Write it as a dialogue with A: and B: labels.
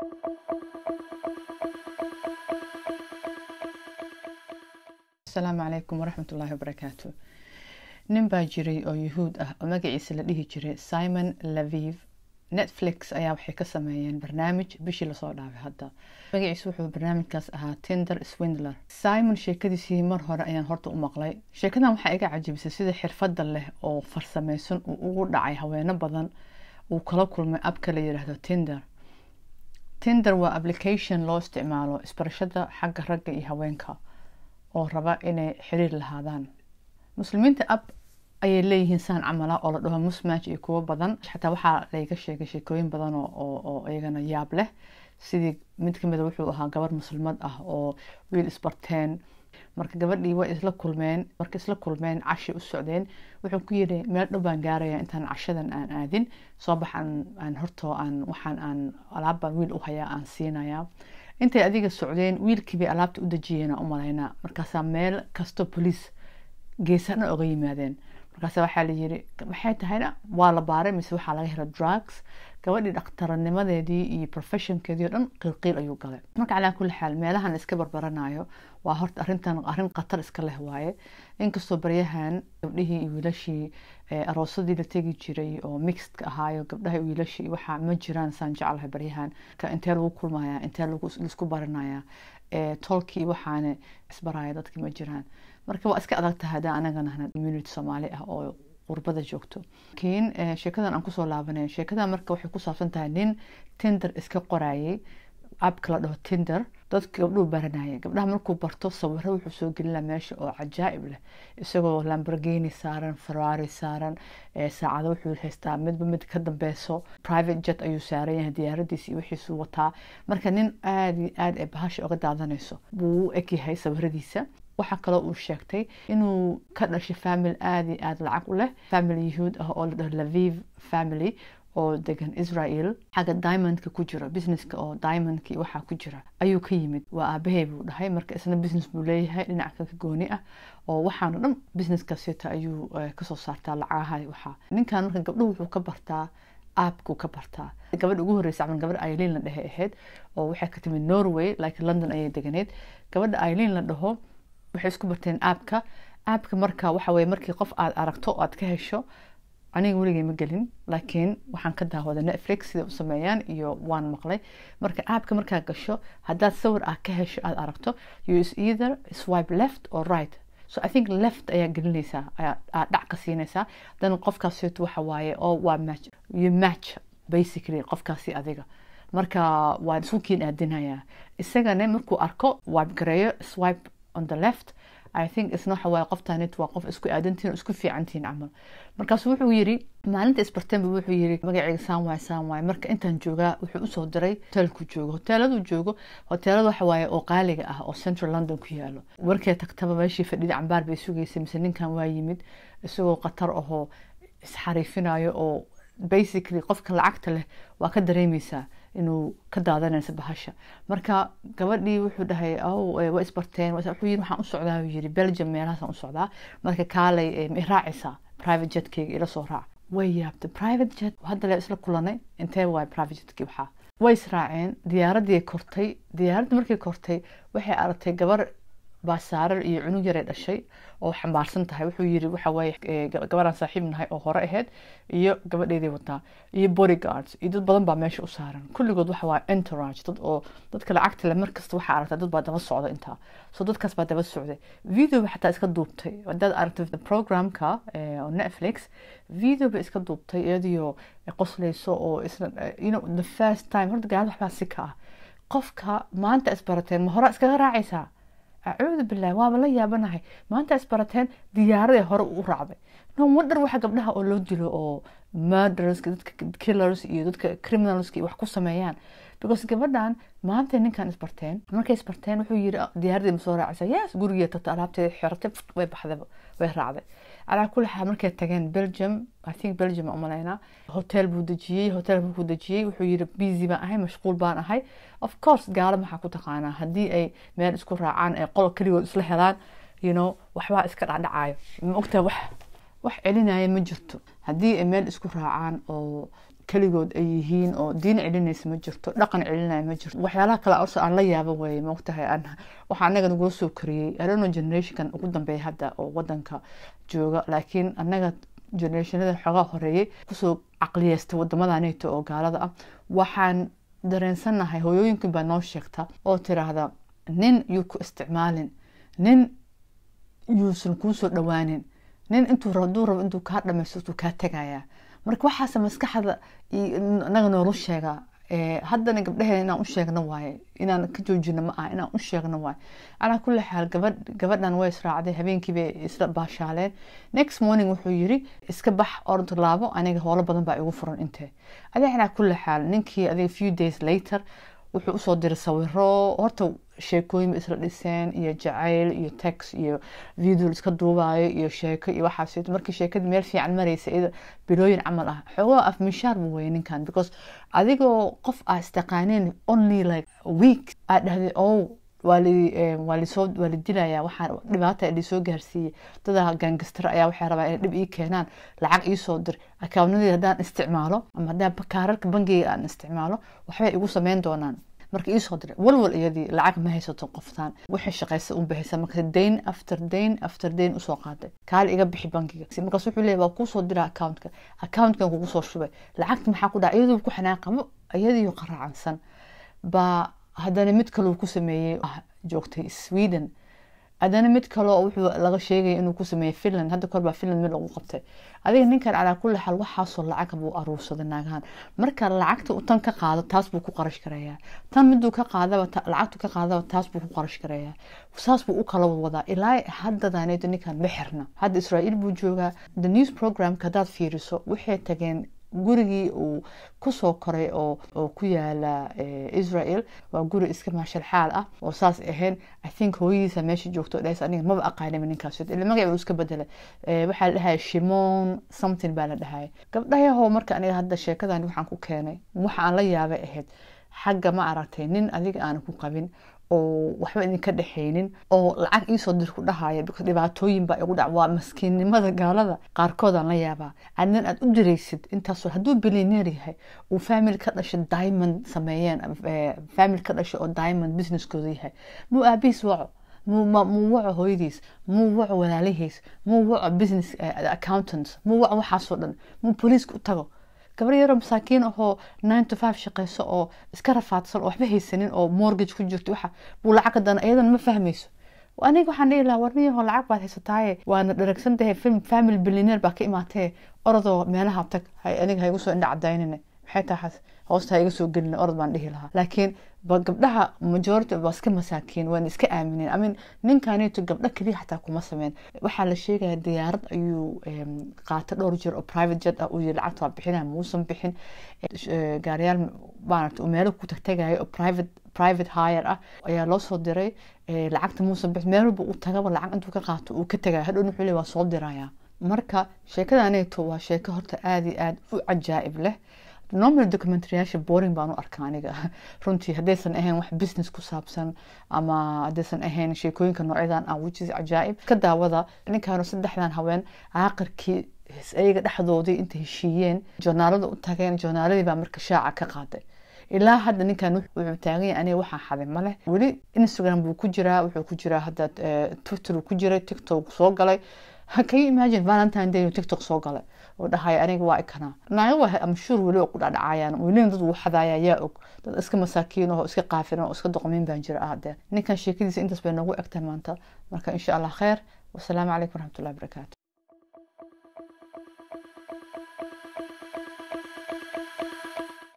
A: asalaamu calaykum waraxmat ullaahi wabarakaatu nin baa jiray oo yuhuud ah oo magaciisa la dhihi jiray simon laviv netflix ayaa waxay ka sameeyeen barnaamij bishii lasoo dhaafay hadda magaciisa wuxuu barnaamijkaas ahaa tinder swindler simon sheekadiisii mar hore ayaan horta u maqlay sheekadan waxaa iga cajibisay sida xirfadda leh oo farsameysan uu ugu dhacay haweeno badan uu kala kulmay abka la yidhaahdo tinder tinder waa application loo isticmaalo isbarashada xagga ragga iyo haweenka oo raba inay xiriir lahaadaan muslimiinta ab ayay leeyihiin saan camala oo la dhaho musmatch iyo kuwo badan xataa waxaa layga sheegay sheekooyin badan oo iyagana yaab leh sidii mid kamida wuxuu ahaa gabar muslimad ah oo wiil isbarteen marka gabadhii way isla kulmeen marka isla kulmeen cashi u socdeen wuxuu ku yidhi meel dhow baan gaaraya intaan cashadan aan aadin soo bax aan hortoo aan waxaan aan alaabbaan wiil u hayaa aan siinayaa intay adiga socdeen wiilkii bay alaabta u dejiyeen u malaynaa markaasaa meel kastoo boliis geesana oga yimaadeen markaas waxaa layiri maxay tahayna waa la baaray mise waxaa laga hela drugs gabadhii dhakhtaranimadeedii iyo professionkeedii o dhan qiilqiil ayuu galay marka calaa kulli xaal meelahan iska barbaranayo waa horta arrintan arrin khatar iska leh waaye inkastoo baryahan gabdhihii iyo wiilashii aroosadii la tegi jiray oo mixedka ahaayo gabdhaha wiilashii waxaa ma jiraan saan jeclahay baryahan intee lagu kulmaya intee laisku baranaya tolkii waxaana isbaraya dadki ma jiraan marka waa iska adag tahay haddaan anaga nahna community soomaali ah oo qurbada joogto laakiin sheekadan aan kusoo laabanay sheekadan marka waxay ku saabsan tahay nin tinder iska qorayay abka la dhaho tinder dadka gabdhuu baranayay gabdhaha markuu barto sawiro wuxuu soo gelina meesha oo cajaa'ib leh isagoo lamborghini saaran ferrari saaran saacado wuxuu haystaa midba mid ka dambeyso private jet ayuu saaran yahay diyaaradiisa iyo wixiisuu wataa marka nin aada iyo aada ee bahasha oga daadanayso buu u egyahay sawiradiisa waxaa kaloo uu sheegtay inuu ka dhashay family aada iyo aada lacag u leh family yahuud ah oo la dhaho laviv family oo degan israel xagga diamondka ku jiro businesska oo diamondka waxaa ku jira ayuu ka yimid waa aabahey buu dhahay marka isna business buu leeyahay dhinac ka gooni ah oo waxaano dhan businesskaasita ayuu kasoo saartaa lacagaha waxaa ninkan marka gabdhuhu wuxuu ka bartaa aabkuu ka bartaa gabadha ugu horreysa camal gabadha aileen la dhehe ahayd oo waxay ka timid norway like london ayay deganeed gabadha aileen la dhaho waxay isku barteen aabka aabka marka waxa weye markii qof aad aragto o aad ka hesho aniga weligay ma gelin laakiin waxaan ka daawada netflix sida u sameeyaan iyo waan maqlay marka aabka markaa gasho haddaad sawir ah ka hesho aad aragto you is either swipe left or right so i think left ayaa gelinaysaa aad dhac ka siinaysaa dan qofkaasito waxa waaye oo waa match you match basically qofkaasi adiga marka waan isku kiin aadinayaa isagana markuu arko wipe gareeyo swipe on the left i think isna waxa waaye qoftanit waa qof isku aadantiin oo isku fiicantiin camal markaasu wuxuu yiri maalinta isbarteenba wuxuu yiri magacayga saan waay saan waay marka intaan joogaa wuxuu usoo diray hoteelku joogo hoteeladu joogo hoteelada waxa waaye oo qaaliga ah oo central london ku yaalo markay tagtaba meeshii fadhida cambaar bay sugaysay mise ninkan waa yimid isagoo khatar ahoo isxariifinayo oo basically qofka lacagta leh waa ka dareemeysaa inuu ka daadanaysa bahasha marka gabadhii wuxuu dhahay waa isbarteen wuxuu yiri waxaan u socdaa uu yiri belgium meelahaasaan u socdaa marka kaalay ma raacaysaa private jetkeyga ila soo raac way yaabtay private jet hadda le isla kulanay intee waay private jetkii waxaa way israaceen diyaaradii kortay diyaaradii markay kortay waxay aragtay gabar baasaarar iyo cunug yaray dhashay oo xambaarsan tahay wuxuu yiri waxa waaye gabadhaan saaxiib nahay oo hore ahayd iyo gabadheedii wataa iyo bodyguards iyo dad badan baa meesha u saaran kulligood waxa waaye entourage dad oo dadka lacagta le markasta waxaa aragtaa dad baa daba socda intaa so dadkaas baa daba socday video ba xataa iska duubtay hadaad aragtay programka oo netflix video ba iska duubtay iyadiyo qoslayso oo isna you know the first time horta gaalada waxbaa si ka ah qofka maanta isbarateen ma hore iskaga raacaysaa acuudu bilahi waaba la yaabanahay maanta isbarateen diyaaraday hore u raacday no wonder waxa gabdhaha oo loo dilo oo murderska dadka killers iyo dadka criminalska wax ku sameeyaan because gabadhan maanta ninkan isbarteen markay isbarteen wuxuu yiri diyaaradii ma soo raacaysa yes gurigeed tata alaabteeda xiratay way baxday way raacday calaa kulli xaal markay tageen belgium i think belgium aan umalaynaa hotel buu dejiyey hotel buu ku dejiyey wuxuu yiri busy baan ahay mashquul baan ahay of course gaalo maxaa ku taqaanaa haddii ay meel isku raacaan ay qolo keligood isla helaan you know waxbaa iska dhacdhacayo ma ogtahay wax wax celinaya ma jirto haddii ay meel isku raacaan oo keligood ay yihiin oo diin celinaysa ma jirto dhaqan celinaya ma jirto waxyaalaha kale orsa aan la yaabo weeye maogtahay aan waxaa anaga nagula soo koriyey arono generationkan ugu dambeeya hadda oo wadanka jooga laakiin anaga generationada xoogaa horeeyey kusoo caqliyeystay wadamadaneeto oo gaalada ah waxaan dareensanahay hooyooyinkin baa noo sheegta oo tiraahda nin yuu ku isticmaalin nin yuusan kuusoo dhawaanin nin intuu haduu rabo intuu kaa dhamaysto intuu kaa tegayaa marka waxaase maskaxda naga noola sheegaa haddana gabdhaheen inaan u sheegno waaye inaan ka joojino ma aha inaan u sheegno waaye calaa kulli xaal gabadh gabadhan way israacday habeenkii bay isla baashaaleen next morning wuxuu yiri iska bax orod laabo aniga howlo badan baa igu furan intee adig calaa kulli xaal ninkii adiga few days later wuxuu usoo diray sawiro horta sheekooyin ba isla dhiseen iyo jacayl iyo tex iyo video iska duubayo iyo sheeko iyo waxaas markii sheekadii meel fiican maraysa iyada bilooyin camal ah xoogaa af mishaar bu weye ninkan because adigoo qof aa istaqaaneen only like week aa dhahday oh waa lasoo waa la dilayaa waxaa dhibaata lisoo gaarsiiyey dada gaangastara ayaa waxay rabaa inay dhib ii keenaan lacag iisoo dir akawnadii haddaan isticmaalo ama haddaan kaararka bangiga aan isticmaalo waxbay igu sameyn doonaan marka iisoo diray walwal iyadii lacag ma haysato qoftaan waxay shaqaysa un bixisa marka dayn after dayn after dayn usoo qaaday kaali iga bixi bangiga markaas wuxuu leeyahy waa kuusoo dira accountka accountkan kugu soo shubay lacagta maxaa ku dhaca iyaduu ku xanaaqamo iyadiiyo qaraacansan baa haddana mid kaleu ku sameeyey joogtay sweden haddana mid kaleo wuxuu laga sheegaya inuu ku sameeyey finland hadda kor baa finland mid lagu qabtay adiga ninkan calaa kulli xaal waxaasoo lacag buu aruursaday naagahan marka lacagta tan ka qaado taas buu ku qarash garayaa tan miduu ka qaadaba lacagtu ka qaadaba taas buu ku qarash garayaa saas buu u kala wadaa ilaa haddadaneedo ninkan ma xirna hadda israa'iil buu joogaa the news programka haddaad fiiriso waxay tageen gurigii uu kusoo koray oo ku yaala israel waa guri iska maashalxaal ah oo saas ahayn i think hooyadiisa meesha joogto dhas aniga maba aqaanima ninkaas ila magac uu iska bedelay waxaa la dhahaya shimon something baa la dhahaya gabdhayaho marka aniga hadda sheekadan waxaan ku keenay waxa aan la yaabay ahayd xagga ma aragtay nin adiga aana ku qabin oo waxba idinka dhexaynin oo lacag iisoo dir ku dhahaya dhibaatooyin baa igu dhac waa maskiinnimada gaalada qaarkoodaan la yaabaa adnan aad u diraysid intaasoo hadduu bilioneer yahay uu family ka dhashay diamond sameeyeen family ka dhashay oo diamond businesskooda yahay muu aabihiis waco muu waco hooyadiis muu waco walaalihiis muu waco business accountants muu waco waxaasoo dhan muu booliiska u tago gabar yaroo masaakiin ahoo nine to five shaqeyso oo iska rafaadsan oo waxba haysanin oo mortgage ku jirto waxa buu lacag haddana iyadana ma fahmayso aniga waxaan dhihi lahaa warniyaho lacag baad haysataaye waana dharagsan tahay film family billioneer baa ka imaatee orodoo meelaha tag aniga ha igu soo indha cadaynine maxay taxas hoosta ha iga soo gelina orod baan dhihi lahaa laakiin gabdhaha majority waa iska masaakiin waana iska aamineen amin ninkaneeto gabdho keliya xataa kuma sameyn waxaa la sheegaya diyaarad ayuu qaata dhowr jeer oo private jet ah uu yiri lacagta waa bixinaya muusan bixin gaariyaal maaragta uu meelo ku tagtagayo oo private private hire ah ayaa loo soo diray lacagta muusan bixin meel walba uu tagaba lacag intuu ka qaato uu ka tagaya hadhow wuxuu leeyahay waa soo diraya marka sheekadaneeto waa sheeko horta aada iyo aada u cajaa'ib leh normal documentaryyaasha boring baan u arkaa aniga runtii haddaysan ahayn wax business ku saabsan ama haddaysan ahayn sheekooyinka noocyadan ah which is cajaa'ib ka daawada ninkaanu saddexdan haween caaqirkii ayaga dhexdoodii intay heshiiyeen joornaalada u tageen joornaaladii baa marka shaaca ka qaaday ilaa hadda ninkan wuxuu taagan yahay aniga waxaa xaday male weli instagram buu ku jiraa wuxuu ku jiraa hadda twitter ku jiray tiktok soo galay can you imagine valentine day tiktok soo galay oo dhahaya aniga waa ikana naaga waa amshuur weli oo ku dhadhacayaan welina dad uu xadaaya yaa og dad iska masaakiin oo iska qaafiran oo iska doqomin baan jira ah dee ninkan sheekadiisa intaas bay noogu egtahay maanta marka insha allah kheer wasalaamu calaykum waraxmatullahi wabarakaatu